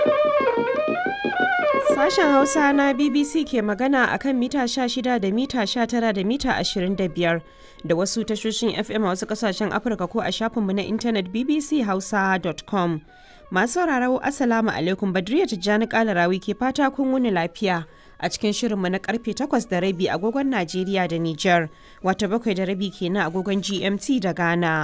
Sashen Hausa na BBC ke magana a kan mita 16 da mita 19 da mita 25 da wasu tashoshin FM a wasu kasashen Afirka ko a shafinmu na intanet bbchausa.com. Masu sauraro Assalamu alaikum Badriya Tijjani Kalarawi ke fata kun wuni lafiya a cikin shirinmu na karfe 8 da rabi agogon Najeriya da Nijar, wata bakwai da rabi kenan agogon GMT da Ghana.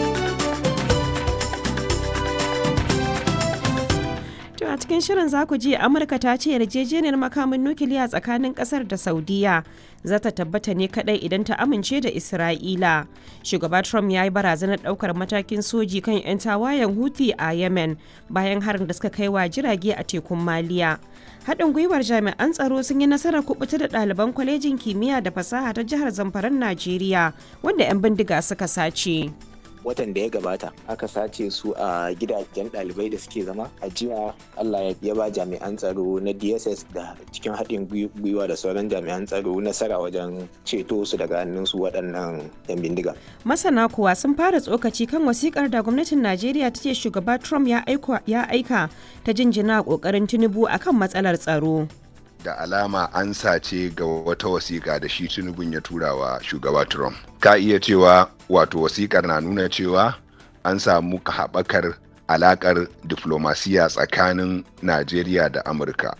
To a cikin shirin za ku ji Amurka ta ce yarjejeniyar makamin nukiliya tsakanin kasar da Saudiya za ta tabbata ne kadai idan ta amince da Isra'ila. Shugaba Trump ya yi barazanar daukar matakin soji kan 'yan tawayen Houthi a Yemen bayan harin da suka kai wa jirage a tekun Maliya. Haɗin gwiwar jami'an tsaro sun yi nasarar kubuta da ɗaliban kwalejin kimiyya da fasaha ta jihar Zamfaran Najeriya wanda 'yan bindiga suka sace. watan da ya gabata aka sace su a gidajen ɗalibai da suke zama a jiya allah ya ba jami'an tsaro na dss da cikin haɗin gwiwa da sauran jami'an tsaro nasara wajen ceto su daga hannun su waɗannan 'yan bindiga masana kuwa sun fara tsokaci kan wasikar da gwamnatin najeriya ta ce shugaba trump ya aika ta jinjina ƙoƙarin tinubu akan matsalar tsaro da alama an sace ga wata wasiƙa da shi tinubun ya tura wa shugaba trump ka iya cewa wato wasiƙar na nuna cewa an samu haɓakar alaƙar diflomasiya tsakanin najeriya da amurka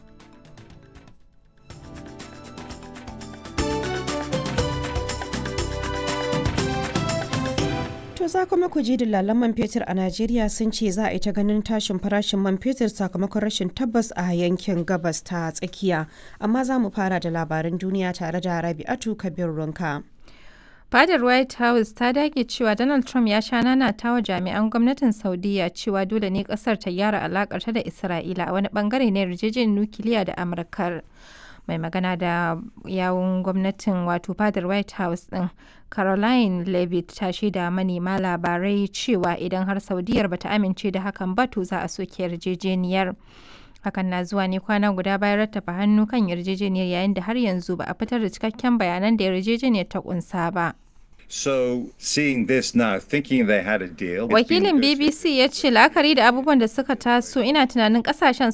To za kuma ku ji dillalan man fetur a Najeriya sun ce za a yi ta ganin tashin farashin man fetur sakamakon rashin tabbas a yankin gabas ta tsakiya. Amma za mu fara da labaran duniya tare da Rabi'atu Kabir Runka. Fadar White House ta dage cewa Donald Trump ya sha nanata wa jami'an gwamnatin Saudiya cewa dole ne kasar ta gyara alakarta da Isra'ila a wani bangare na yarjejeniyar nukiliya da Amurkar. mai magana da yawun gwamnatin wato fadar white house din caroline levitt ta shaida manema labarai cewa idan har saudiyar bata amince da hakan ba to za a soke yarjejeniyar hakan na zuwa ne kwana guda bayan rattafa hannu kan yarjejeniyar yayin da har yanzu ba a fitar da cikakken bayanan da yarjejeniyar ta kunsa ba So seeing this now, thinking they had a deal. Wakilin BBC ya ce la'akari da abubuwan da suka taso ina tunanin kasashen